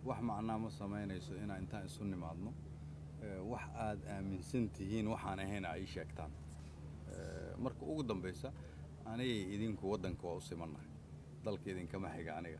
wax macnaa ma samaynayso inaan intaan isu nimaadno wax aad aaminsan tihiin waxaan ahayn ay sheegtaan marka ugu dambaysa anigay idinku waddanka waa u simannahay dalka idinkama xiga aniga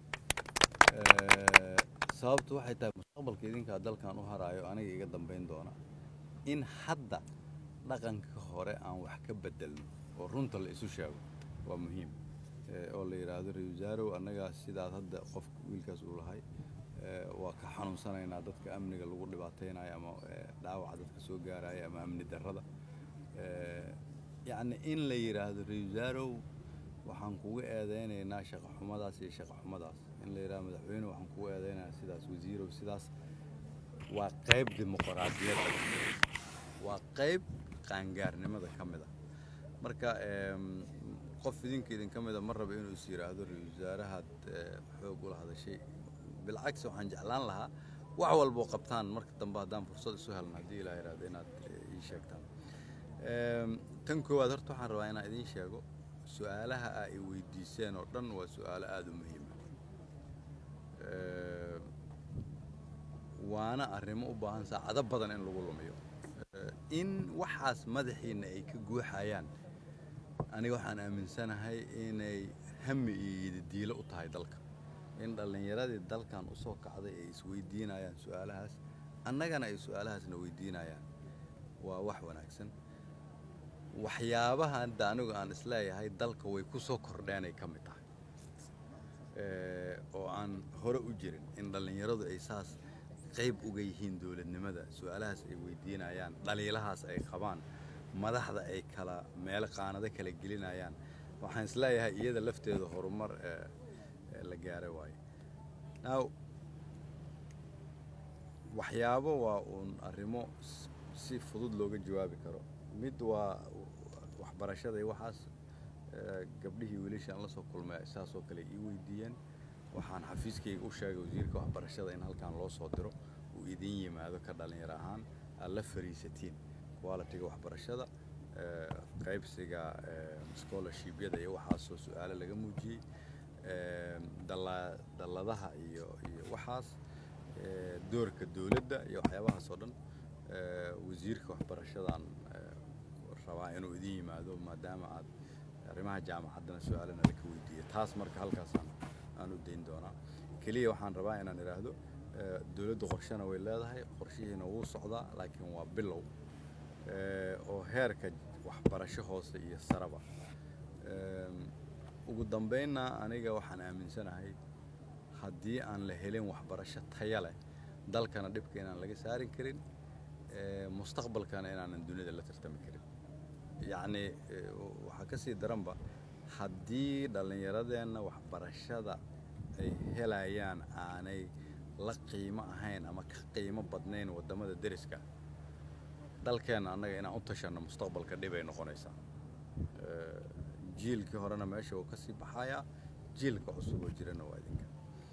sababtu waxay tahay mustaqbalka idinkaa dalkan u haraayo aniga iga dambayn doona in hadda dhaqanka hore aan wax ka bedelno oo runta la isu sheego waa muhiim oo la yidhaahdo ra wasaarow annaga sidaad hadda qofka wiilkaas uu lahay waa ka xanuunsanaynaa dadka amniga lagu dhibaataynayo ama dhaawaca dadka soo gaaraya ama amni darrada yacni in la yidhaahdo ra wasaarow waxaan kugu eedaynaynaa shaqo xumadaas iyo shaqo xumadaas in la yidhahdo madaxweyne waxaan kugu eedaynayaa sidaas wasiirow sidaas waa qayb dimuqraadiyadda waa qayb qaangaarnimada ka mid a marka qof idinka idinka mida ma raba inuu is yidhaahdo ra-isul wasaarahaad xoog ula hadashay bilcagsi waxaan jeclaan lahaa wax walboo qabtaan marka dambe haddaan fursad isu helno haddii ilaa yidhahdo inaad ii sheegtaan tan koowaad horta waxaan rabaa inaan idiin sheego su-aalaha aa i weydiiseen oo dhan waa su-aalo aada u muhiima waana arrimo u baahan saacado badan in lagu lumiyo in waxaas madaxiinna ay ka guuxayaan aniga waxaan aaminsanahay inay hami iyo yidadiilo u tahay dalka in dhallinyaradii dalkan u soo kacday ay isweydiinayaan su-aalahaas annagana ay su-aalahaasna weydiinayaan waa wax wanaagsan waxyaabaha hadda anigu aan isleeyahay dalka way ku soo kordheenay ka mid tahay oo aan hore u jirin in dhallinyaradu ay saas qayb uga yihiin dowladnimada su-aalahaas ay weydiinayaan dhaliilahaas ay qabaan madaxda ay kala meelo qaanado kala gelinayaan waxaan isleeyahay iyada lafteeda horumar la gaara waayo now waxyaabo waa uun arrimo si fudud looga jawaabi karo mid waa waxbarashada iyo waxaas gabdhihii wiilashii aan la soo kulmay saasoo kale ii weydiiyeen waxaan xafiiskayga u sheegay wasiirka waxbarashada in halkan loo soo diro uu idin yimaado ka dhalinyaro ahaan aad la fariisatiin qualitiga waxbarashada qaybsiga scholarshipyada iyo waxaasoo su-aalo laga muujiyey dalladaha iyo iyo waxaas doorka dowladda iyo waxyaabahaas oo dhan wasiirka waxbarashadan rabaa inuu idin yimaado maadaama aad arrimaha jaamacaddana su-aalana laka weydiiya taas marka halkaasaan aan u dayn doonaa keliya waxaan rabaa inaan idhaahdo dowladdu qorshena way leedahay qorshihiina wuu socdaa laakiin waa bilow oo heerka waxbarasho hoose iyo saraba ugu dambaynna aniga waxaan aaminsanahay haddii aan la helin waxbarasho taya leh dalkana dhibka inaan laga saari karin mustaqbalkana inaanan dunida la tartami karin yacnii waxaa ka sii daranba haddii dhallinyaradeenna waxbarashada ay helayaan aanay la qiimo ahayn ama ka qiimo badnayn waddamada deriska dalkeenna annaga inaan u tashanno mustaqbalka dhibay noqonaysaa jiilkii horena meesha uu ka sii baxayaa jiilka cusub oo jirana waa idinka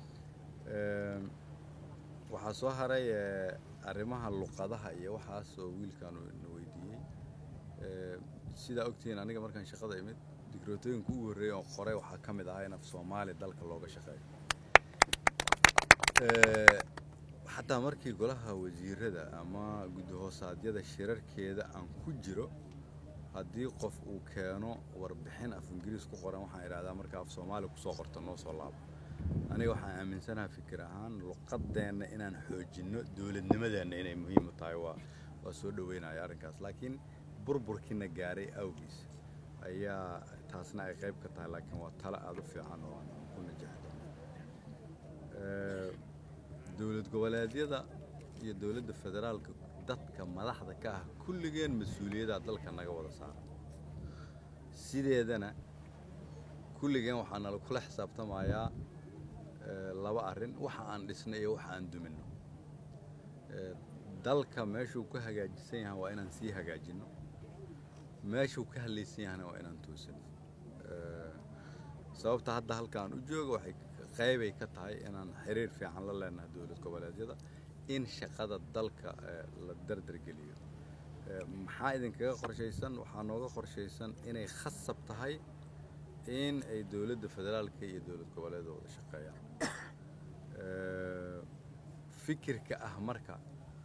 waxaa soo haray arrimaha luqadaha iyo waxaas oo wiilkaanu na weydiiyey sidaa ogtihiin aniga markaan shaqada imid digrootooyinka ugu horreeyay oo qoray waxaa ka mid ahaa in af soomaali dalka looga shaqeeyo xataa markii golaha wasiirada ama gudahoossaadyada shirarkeeda aan ku jiro haddii qof uu keeno warbixin af ingiriis ku qoran waxaan idhahdaa marka af soomaali kusoo qorta noo soo laabo aniga waxaan aaminsanaha fikir ahaan luqadeenna inaan xoojinno dowladnimadeenna inay muhiim u tahay waa waa soo dhoweynaya arrinkaas laakiin burburkiina gaaray awgiis ayaa taasna ay qayb ka tahay laakiin waa talo aada u fiican oo aan ku najaxi doono dowlad goboleedyada iyo dowladda federaalka dadka madaxda ka ah kulligeen mas-uuliyaddaa dalka naga wada saara sideedana kulligeen waxaa nala kula xisaabtamayaa laba arrin waxa aan dhisnay iyo waxa aan duminno dalka meeshuu ka hagaajisan yahay waa inaan sii hagaajinno meeshuu ka hadlaysan yahana waa inaan toosino sababta hadda halkaan u jooga waxay qaybay ka tahay inaan xiriir fiican la leenahay dowlad goboleedyada in shaqada dalka la dardargeliyo maxaa idinkaga qorshaysan waxaa nooga qorshaysan inay khasab tahay in ay dowladda federaalka iyo dowlad goboleeda wada shaqeeyaan fikirka ah marka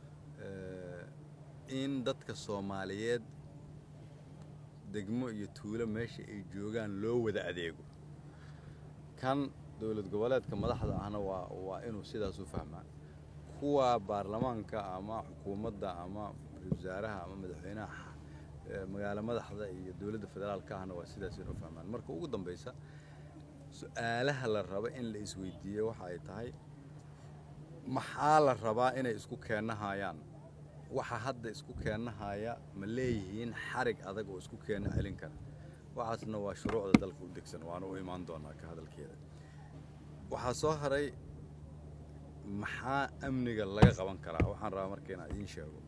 in dadka soomaaliyeed degmo iyo tuulo meesha ay joogaan loo wada adeego kan dowlad goboleedka madaxda ahna waa waa inuu sidaas u fahmaa kuwa baarlamaanka ama xukuumadda ama wasaaraha ama madaxweynaha magaalo madaxda iyo dowladda federaalka ahna waa sidaas inuu fahmaan marka ugu dambaysa su-aalaha la rabo in la isweydiiyo waxa ay tahay maxaa la rabaa inay isku keennahayaan waxa hadda isku keennahaya ma leeyihiin xarig adag oo isku keenna celin kara waxaasna waa shuruucda dalka u degsan waana u imaan doonaa ka hadalkeeda waxaa soo haray maxaa amniga laga qaban karaa waxaan rabaa marka inaan idiin sheego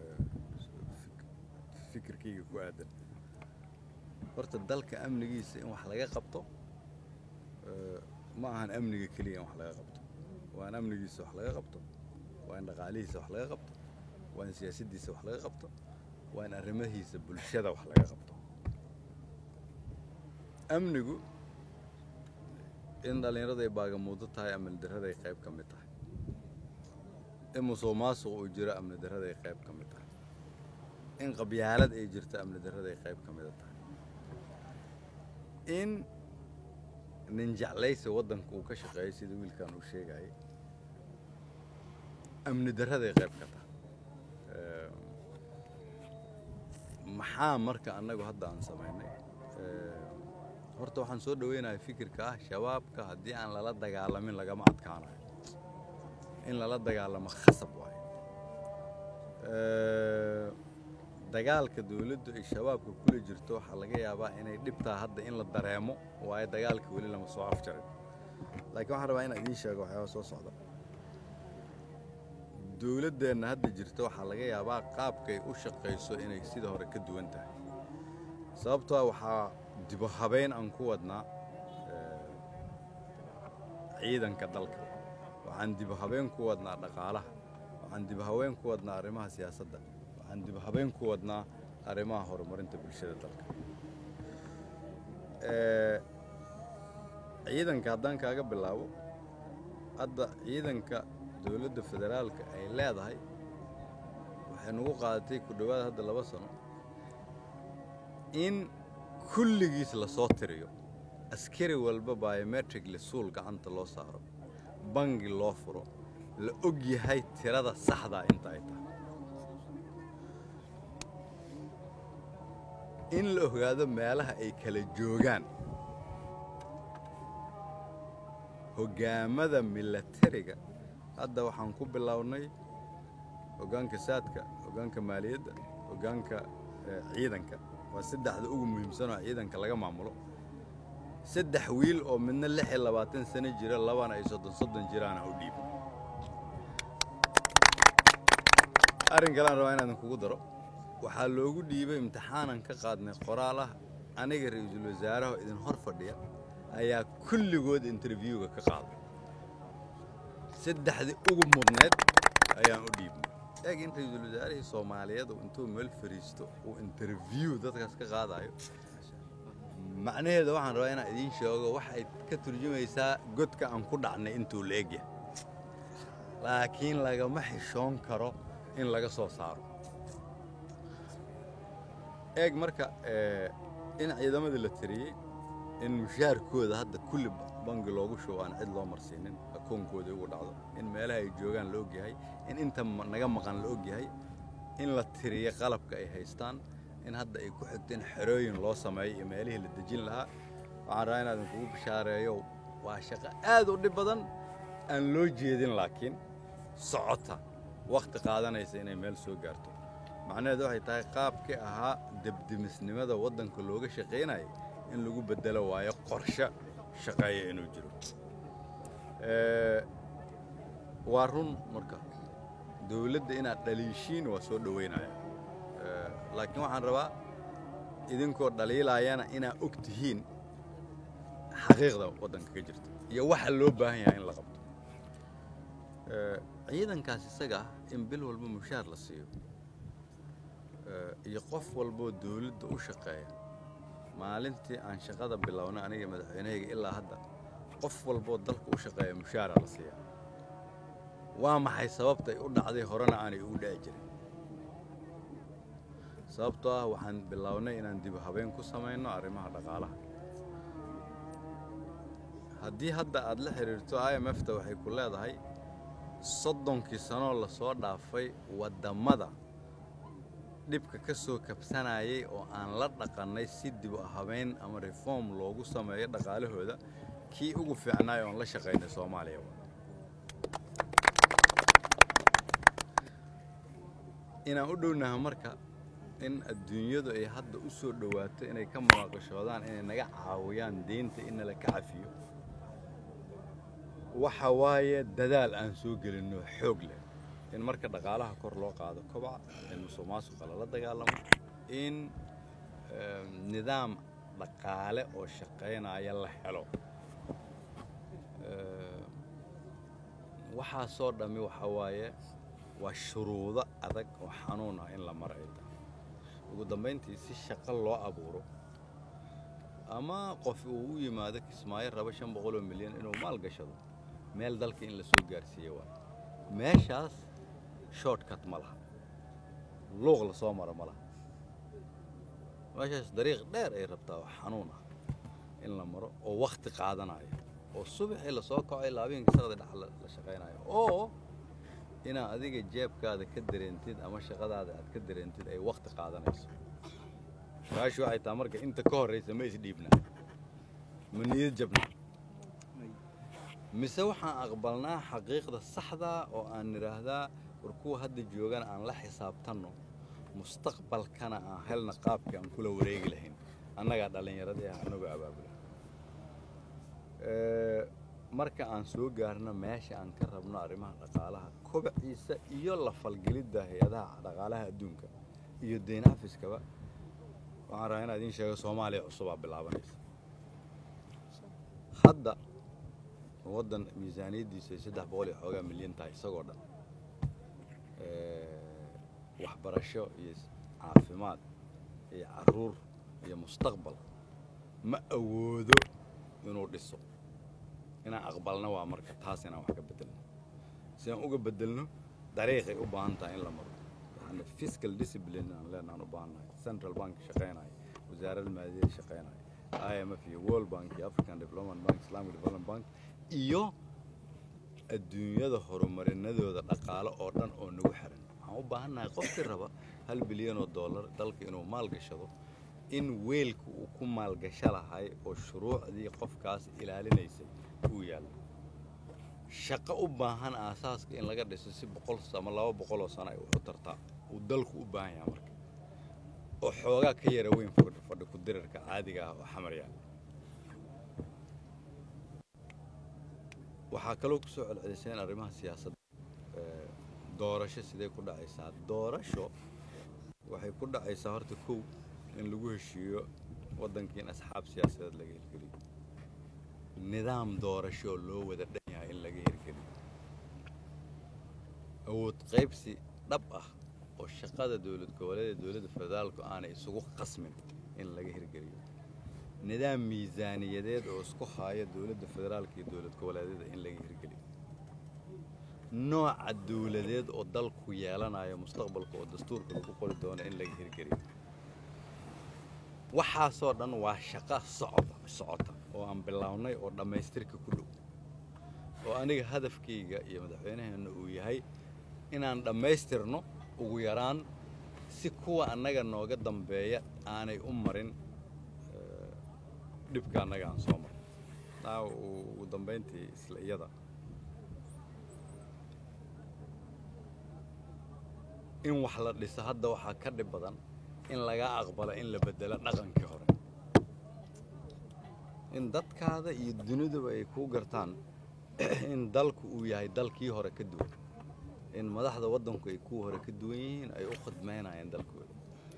fikirkayga ku aadan horta dalka amnigiisa in wax laga qabto ma ahan amniga keliya in wax laga qabto waa in amnigiisa wax laga qabto waa in dhaqaalihiisa wax laga qabto waa in siyaasaddiisa wax laga qabto waa in arrimahiisa bulshada wax laga qabto amnigu in dhallinyarada ay baagamuudo tahay amni darraday qayb ka mid tahay in musuq maasuq uu jiro amni darraday qayb ka mid tahay in qabyaalad ay jirto amni darraday qayb ka mida tahay in nin jeclaysi waddanka uu ka shaqeeyo sida wiilkan uu sheegayay amni darraday qayb ka tahay maxaa marka annagu hadda aan samaynay horta waxaan soo dhaweynayaa fikirka ah shabaabka haddii aan lala dagaalamin lagama adkaanayo in lala dagaalamo khasab waayo dagaalka dawladdu ay shabaabka kula jirto waxaa laga yaabaa inay dhibtaa hadda in la dareemo waayo dagaalka weli lama soo afjarin laakiin waxaan rabaa inaan idiin sheego waxyaaba soo socda dawladdeenna hadda jirta waxaa laga yaabaa qaabkay u shaqayso inay sida hore ka duwan tahay sababtoo waxaa dibu habeyn aan ku wadnaa ciidanka dalka waxaan dibu habeen ku wadnaa dhaqaalaha waxaan dibu habeen ku wadnaa arrimaha siyaasadda waxaan dibu habeen ku wadnaa arrimaha horumarinta bulshada dalka ciidanka haddaan kaaga bilaabo hadda ciidanka dowladda federaalka ay leedahay waxay nagu qaadatay ku dhowaad hadda laba sano in kulligiis la soo tiriyo askari walba biometric lisuul gacanta loo saaro bangi loo furo la og yahay tirada saxdaa inta ay tahay in la ogaado meelaha ay kala joogaan hoggaamada milatariga hadda waxaan ku bilownay hoggaanka saadka hoggaanka maaliyadda hoggaanka ciidanka waa saddexda ugu muhiimsanoo ciidanka laga maamulo saddex wiil oo midna lix iyo labaatan sano jira labana ay soddon soddon jiraana u dhiibo arrin kalean rabaa inaadan kugu daro waxaa loogu dhiibay imtixaanan ka qaadnay qoraal ah aniga ra-iisul wasaaraha idin hor fadhiya ayaa kulligood interviewga ka qaaday saddexdii ugu mudneed ayaan u dhiibnay eeg in ra-iisul wasaarihii soomaaliyeed intuu meel fariisto uu interview dadkaas ka qaadayo macnaheeda waxaan rabaa inaan idiin sheego waxay ka turjumaysaa godka aan ku dhacnay intuu la egyahay laakiin lagama xishoon karo in laga soo saaro eeg marka in ciidamadii la tiriyey in mushaarkooda hadda kulli bangi loogu shubo aan cid loo marsiinin akoonkooda ugu dhacdo in meelaha ay joogaan la ogyahay in inta naga maqan la ogyahay in la tiriyo qalabka ay haystaan in hadda ay ku xigto in xerooyin loo sameeyo iyo meelihii la dejin lahaa waxaan rabaa inaadan kugu bishaareeyo waa shaqo aad u dhib badan aan loo jeedin laakiin socota wakhti qaadanaysa inay meel soo gaarto macnaheedu waxay tahay qaabkii ahaa debdemisnimada waddanka looga shaqaynaya in lagu beddelo waayo qorshe shaqeeya inuu jiro waa run marka dawladda inaad dhaliishiin waa soo dhoweynaya laakiin waxaan rabaa idinkoo dhaliilaayana inaad og tihiin xaqiiqda waddanka ka jirta iyo waxa loo baahan yahay in la qabto ciidankaas isaga ah in bil walba mushaar la siiyo iyo qof walboo dawladda u shaqeeya maalintii aan shaqada bilownay aniga madaxweynahayga ilaa hadda qof walboo dalka u shaqeeya mushaara la siiyaa waa maxay sababta ay u dhacday horena aanay ugu dhaci jirin sababtoo ah waxaan bilownay inaan dib habeen ku samayno arrimaha dhaqaalaha haddii hadda aad la xidhiirto i m f ta waxay ku leedahay soddonkii sanoo lasoo dhaafay waddammada dhibka ka soo kabsanayay oo aan la dhaqannay si dib u habeyn ama reform loogu sameeyo dhaqaalahooda kii ugu fiicnaay oon la shaqaynay soomaaliya inaan u dhownaha marka in adduunyadu ay hadda u soo dhowaato inay ka munaaqashoodaan inay naga caawiyaan deynta in nala ka cafiyo waxa waaye dadaal aan soo gelinno xoog leh in marka dhaqaalaha kor loo qaado kobaca in musuqmaasuqa lala dagaalamo in nidaam dhaqaale oo shaqaynaya la helo waxaasoo dhammi waxa waaye waa shuruudo adag oo xanuun ah in la mar ay tahay ugu dambayntii si shaqo loo abuuro ama qof uu u yimaado kismaayo raba shan boqoloo milyan inuu maal gashado meel dalka in la soo gaarsiiyo waay meeshaas shortcut ma laha luuq la soo maro ma laha meeshaas dariiq dheer ay rabtaa oo xanuun ah in la maro oo wakhti qaadanayo oo subaxii lasoo kacay laabinka saqda dhex la shaqaynayo oo inaad adiga jeebkaada ka dareentid ama shaqadaada aad ka dareentid ay wakhti qaadanayso su-aashu waxay tahay marka inta ka horraysa ma isdhiibna ma niyad jabna mise waxaan aqbalnaa xaqiiqda saxdaa oo aan nidhaahdaa war kuwa hadda joogan aan la xisaabtanno mustaqbalkana aan helna qaabkii aan kula wareegi lahayn annagaa dhallinyaradii ah anagoo abaabula marka aan soo gaarno meesha aan ka rabno arrimaha dhaqaalaha kobaciisa iyo la falgelidda hay-adaha dhaqaalaha adduunka iyo deyn xafiskaba waxaan rabaa inaa idiin sheego soomaaliya cusubaa bilaabanaysa hadda waddan miisaaniyaddiisa ay saddex boqol iyo xoogaa milyan tahay isagoo dhan waxbarasho iyo caafimaad iyo carruur iyo mustaqbal ma awoodo inuu dhiso inaan aqbalno waa marka taas inaan wax ka bedelno si aan uga bedelno dariiqay u baahan tahay in la maro waxaana fiscal discipline aan leenahan u baahannahay central bank shaqaynayo wasaaradda maaliyadda shaqaynayo i m f iyo world bank iyo african development bank islamic development bank iyo adduunyada horumarinadooda dhaqaale oo dhan oo nagu xiran waxaan u baahannahay qofkii raba hal bilyan oo dollar dalka inuu maal gashado in weelka uu ku maalgasho lahay oo shuruucdii qofkaas ilaalinaysay uu yaallo shaqo u baahan aasaaska in laga dhiso si boqol ama laba boqol oo sano ay u tartaa uu dalku u baahan yahay marka oo xoogaa ka yara weyn fadhi ku dirirka caadiga ah oo xamar yaal waxaa kaloo ku soo celceliseen arrimaha siyaasadda doorasho sidee ku dhacaysaa doorasho waxay ku dhacaysaa horta kow in lagu heshiiyo waddankii in asxaab siyaasadeed laga hirgeliyo nidaam doorasho oo loo wada dhan yahay in laga hirgeliyo awood qaybsi dhab ah oo shaqada dowlad goboleed ee dowladda federaalku aanay isugu qasmin in laga hirgeliyo nidaam miisaaniyadeed oo isku haaya dowladda federaalka iyo dowlad goboleedyada in laga hirgeliyo nooca dowladeed oo dalku yeelanayo mustaqbalka oo dastuurka lagu qori doono in laga hirgeliyo waxaasoo dhan waa shaqo socda socota oo aan bilownay oo dhammaystirka ku dhow oo aniga hadafkayga iyo madaxweynaheenna uu yahay inaan dhammaystirno ugu yaraan si kuwa annaga nooga dambeeya aanay u marin dhibka annaga aan soo marin taa ugu dambayntii isla iyada in wax la dhiso hadda waxaa ka dhib badan in laga aqbalo in la bedelo dhaqankii hore in dadkaada iyo duniduba ay kuu gartaan in dalku uu yahay dalkii hore ka duwan in madaxda waddanku ay kuwa hore ka duwan yihiin ay u khidmaynayaan dalkooda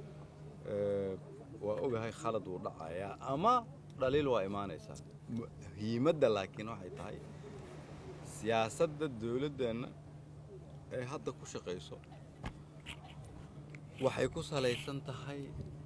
waa ogahay khalad wuu dhacayaa ama dhaliil waa imaanaysaa muhiimadda laakiin waxay tahay siyaasadda dowladdeenna ay hadda ku shaqayso waxay ku salaysan tahay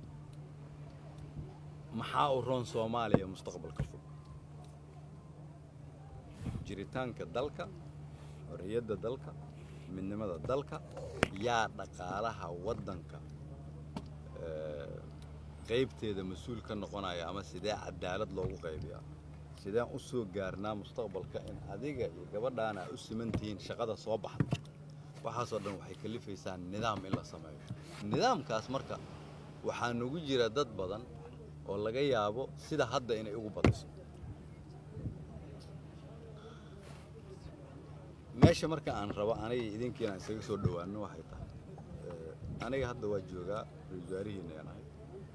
maxaa u roon soomaaliya mustaqbalka fog jiritaanka dalka xorriyadda dalka midnimada dalka yaa dhaqaalaha waddanka eh, qaybteeda mas-uul ka noqonaya ama sidee cadaalad loogu qaybiyaa sideen u soo gaarnaa mustaqbalka in adiga iyo gabadhaana ay u siman tihiin shaqada soo baxda waxaasoo dhan waxay kalifaysaa nidaam in la sameeyo nidaamkaas marka waxaa nagu jira dad badan oo laga yaabo sida hadda inay ugu badiso meesha marka aan rabo aniga idinkiina aan isaga soo dhowaano waxay tahay eh, aniga hadda waa joogaa ra-iisul wasaarihiina aan ahay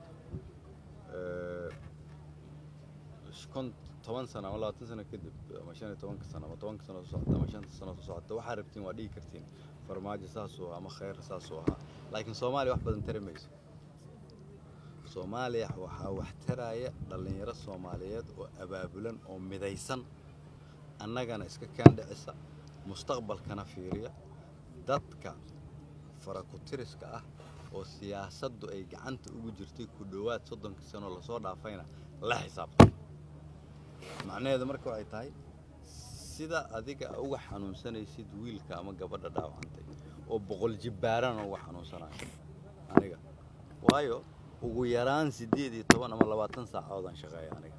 Eh, kon toban sano ama labaatan sano kadib ama shan iyo tobanka sano ama tobanka sano soo socota ama shanta sano soo socota waxaa rabtiin waa dhigi kartiin farmaajo saasuu ama khayr saasuu ahaa laakiin soomaaliya wax badan tari mayso soomaaliya waxaa wax taraya dhallinyaro soomaaliyeed oo abaabulan oo midaysan annagana iska kaandhicisa mustaqbalkana fiiriya dadka farakutiriska ah oo siyaasaddu ay gacanta ugu jirtay ku dhowaad soddonka sanoo lasoo dhaafayna la xisaabtan macnaheedu marka waxay tahay sida adiga uga xanuunsanaysid wiilka ama gabadha dhaawacantay oo boqol jibbaarana uga xanuunsanayo aniga waayo ugu yaraan siddeed iyo toban ama labaatan saacadoodaan shaqeeya aniga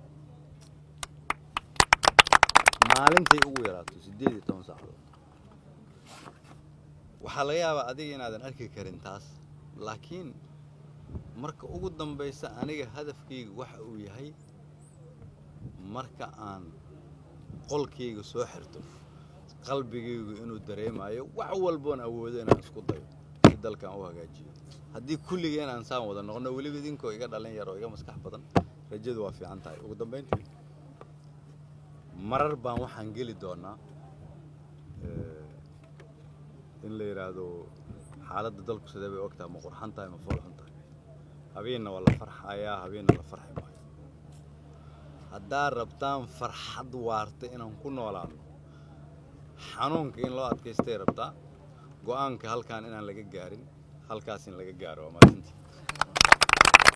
maalintay ugu yaraato siddeed iyo toban saacadood waxaa laga yaabaa adiga inaadan arki karin taas laakiin marka ugu dambaysa aniga hadafkayga waxa uu yahay marka aan qolkayga soo xirto qalbigaygu inuu dareemayo wax walboon awoodo inaan isku dayo si dalkan u hagaajiyo haddii kulligeen aan saan wada noqono weliba idinkoo iga dhalin yar oo iga maskax badan rajadu waa fiican tahay ugu dambayntii marar baan waxaan geli doonaa eh, in la yidhaahdo xaaladda dalku sidee bay og tahay ma qurxan tahay ma foolxun tahay habeenna waa la farxayaa habeenna la farxi maayo haddaad rabtaan farxad waarta inaan ku noolaano xanuunka in loo adkaystay rabtaa go'aanka halkaan inaan laga gaarin halkaas in laga gaaro waa maasantii